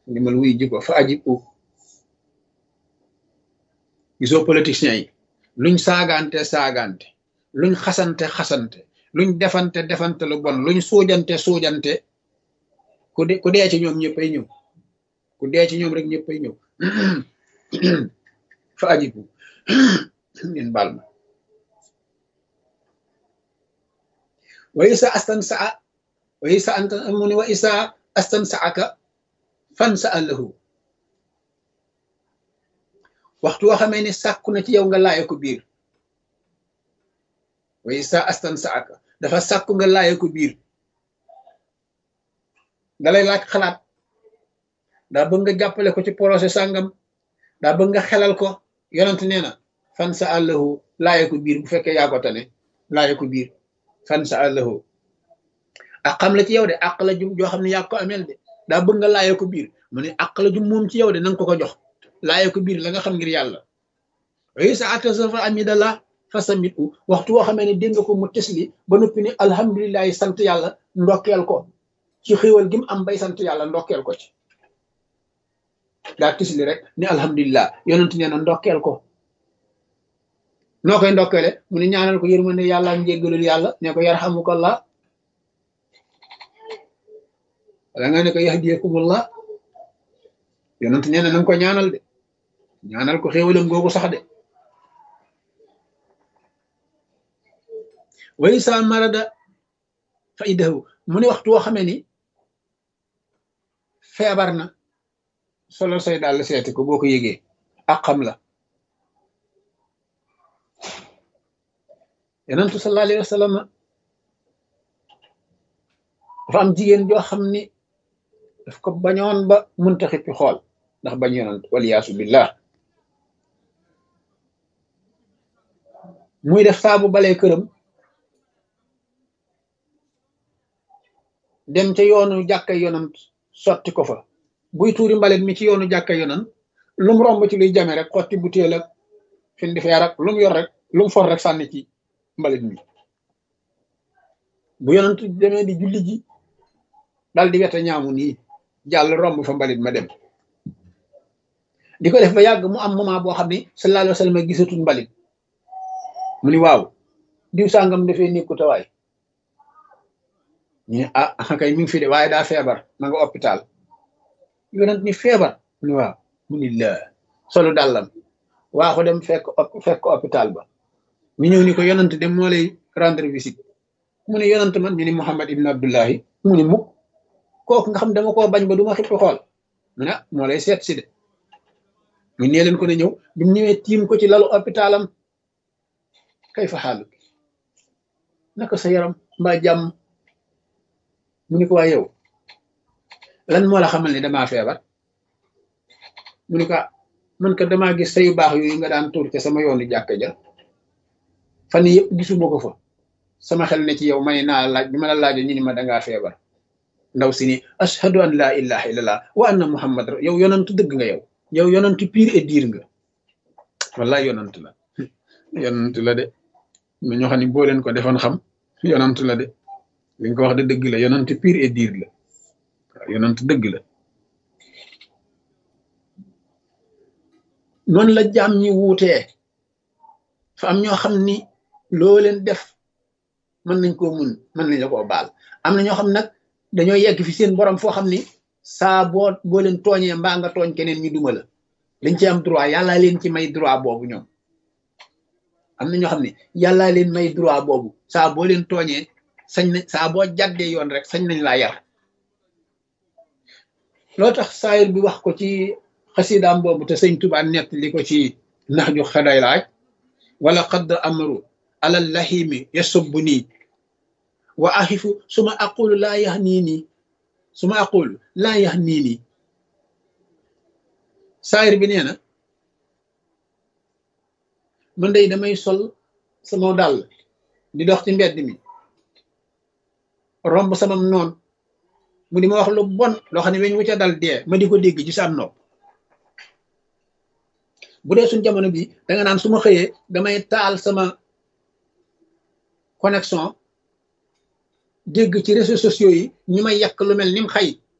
ndimbal wuy ji ko fa ajib u gisoo politiciens yi luñ saagante saagante luñ xasante xasante luñ defante defante lu bon luñ suujante suujante ku de ku dee ci ñoom ñëppay ñëw ku dee ci ñoom rek ñëppay ñëw fa ajibu ngeen baal ma wa isa astan saa wa isa anta mu ni wa isa astan saaka fan sa allahu waxtu woo xamee ni sàkku na ci yow nga laaye ko biir wa isa astan saaka dafa sàkku nga laaye ko biir dalay laaj xalaat daa bëgg nga jàppale ko ci projet sàngam daa bëgg nga xelal ko yonent nee na fan sa àllahu laaye ko biir bu fekkee yaa ko tane laaye ko biir fan sa àllahu ak xam la ci yow de àq la jum joo xam ne yaa ko ameel de daa bëgg nga laaye ko biir mu ne àq la jum moom ci yow de nanga ko ko jox laaye ko biir la nga xam ngir yàlla way sa atasafa amidallah fa samit u waxtu woo xamee ne dégg nga ko mu tesli ba noppi ne alhamdulilahi sant yàlla ndokkeel ko ci xéwal gi mu am bay sant yàlla ndokkeel ko ci daa tisli rek ni alhamdulilah yonent nee na ndokkeel ko noo koy ndokkeele mu ne ñaanal ko yërmande yàlla ak njéggalul yàlla ne ko yarhamukallah wala nga ne ko yahdiyakumullah yonent nee na nanga ko ñaanal de ñaanal ko xéwalam googu sax de way sa marada fa idahu mu ne waxtu woo xamee ni feebar na solo say daal seeti ko boo ko yëgee ak xam la yonentu sallallahu alayhi wa sallam dafa am jigéen joo xam ni daf ko bañoon ba munta xippi xool ndax bañ yonent waliyaasu billah muy def saabu balee këram dem ca yoonu jàkka yonent sotti ko fa buy tuuri mbalit mi ci yoonu jàkka yonent lum romb ci luy jame rek xotti butéel ak fin di feer ak lum yor rek lum for rek sànni ci mbalit mi bu yonent demee di julli ji dal di wete ñaamu nii jàll romb fa mbalit ma dem di ko def ba yàgg mu am moment boo xam ne sallallahu alayhi wa sallam gisatul mbalit mu ni waaw diw sàngam dafee nekku tawaay ñu ne ah kay mi ngi fi de waaye daa feebar ma nga hôpital yonent ni feebar mu ni waaw mu ni la solu dàllam waa ko dem fekk fekk hôpital ba ñu ñëw ni ko yonent dem moo lay rendre visite mu ne yonent man ñu ni Muhammad ibn Abdullahi mu ni mukk kooku nga xam dama koo bañ ba du ma xippi xool mu ne moo lay seet si de mu nee leen ko ne ñëw bi mu ñëwee tiim ko ci lalu hôpitalam kay fa xaalu naka sa yaram mbaa jàmm mu ni ko waa yow lan moo la xamal ni damaa feebar mu ni ko man ka damaa gis sayu baax yooyu nga daan tuur ca sama yoonu jàkka ja fan yëpp gisuma ko fa sama xel ne ci yow may naa laaj bi ma la laajee ñu ni ma dangaa feebar ndaw si ni ashhadu an laa ilaha illallah wa anna muhammad yow yonantu dëgg nga yow yow yonantu pire et dire nga wallahi yonantu la yonantu la de ma ñoo xam ne boo leen ko defoon xam yonantu la de li nga ko wax de dëgg la yonantu pire et dire la waaw yonantu dëgg la noonu la jaam ñi wuutee fa am ñoo xam ni loo leen def mën nañ koo mun mën nañ la koo baal am na ñoo xam nag dañoo yegg fi seen borom foo xam ni saa boo boo leen tooñee mbaa nga tooñ keneen ñu duma la dañ ci am droit yàllaa leen ci may droit boobu ñoom am na ñoo xam ne yàllaa leen may droit boobu saa boo leen tooñee sañ na saa boo jàddee yoon rek sañ nañ laa yar loo tax saayir bi wax ko ci xasidaam boobu te sëñ Tuubaa nett li ko ci nax ju xaday laaj wala xadd amru alal lahimi yasubbu nii wa axifu suma aqulu laa yax nii nii suma aqulu laa yax nii nii saayir bi nee na man day damay sol sama dàll di dox ci mbedd mi romb sama noon mu di ma wax lu bon loo xam ne weñ wu ca dal dee ma di ko dégg ci sam nopp bu dee suñ jamono bi da nga naan su ma xëyee damay taal sama connexion dégg ci réseaux sociaux yi ñu may yàq lu mel ni mu xay